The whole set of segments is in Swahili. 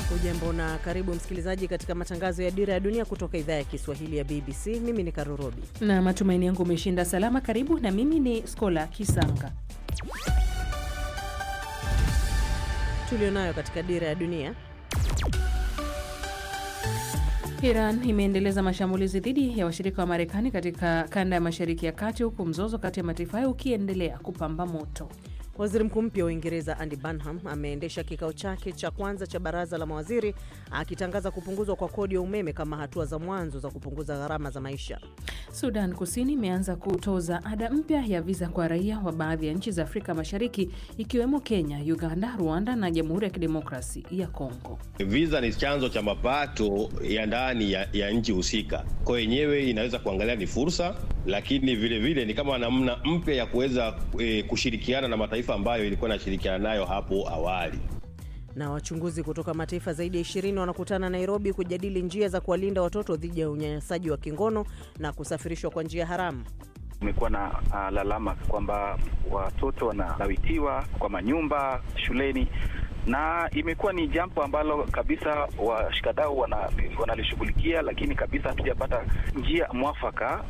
Ujambo na karibu msikilizaji katika matangazo ya Dira ya Dunia kutoka idhaa ya Kiswahili ya BBC. Mimi ni Karurobi na matumaini yangu umeshinda salama. Karibu na mimi ni Skola Kisanga. tulionayo katika Dira ya Dunia. Iran imeendeleza mashambulizi dhidi ya washirika wa Marekani katika kanda ya Mashariki ya Kati, huku mzozo kati ya mataifa hayo ukiendelea kupamba moto. Waziri mkuu mpya wa Uingereza Andy Burnham ameendesha kikao chake cha kwanza cha baraza la mawaziri akitangaza kupunguzwa kwa kodi ya umeme kama hatua za mwanzo za kupunguza gharama za maisha. Sudan Kusini imeanza kutoza ada mpya ya viza kwa raia wa baadhi ya nchi za Afrika Mashariki ikiwemo Kenya, Uganda, Rwanda na Jamhuri ya Kidemokrasi ya Kongo. Visa ni chanzo cha mapato ya ndani ya, ya nchi husika, kwa yenyewe inaweza kuangalia ni fursa, lakini vile vile ni kama namna mpya ya kuweza e, kushirikiana na mataifa ambayo ilikuwa inashirikiana nayo hapo awali. Na wachunguzi kutoka mataifa zaidi ya ishirini wanakutana Nairobi kujadili njia za kuwalinda watoto dhidi ya unyanyasaji wa kingono na kusafirishwa kwa njia haramu. Kumekuwa na uh, lalama kwamba watoto wanalawitiwa kwa manyumba shuleni, na imekuwa ni jambo ambalo kabisa washikadau wanalishughulikia, wana lakini kabisa hatujapata njia mwafaka.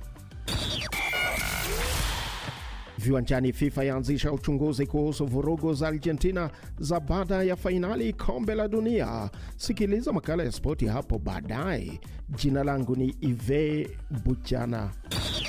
Viwanjani, FIFA yaanzisha uchunguzi kuhusu vurugu za Argentina za baada ya fainali kombe la dunia. Sikiliza makala ya spoti hapo baadaye. Jina langu ni Ive Buchana.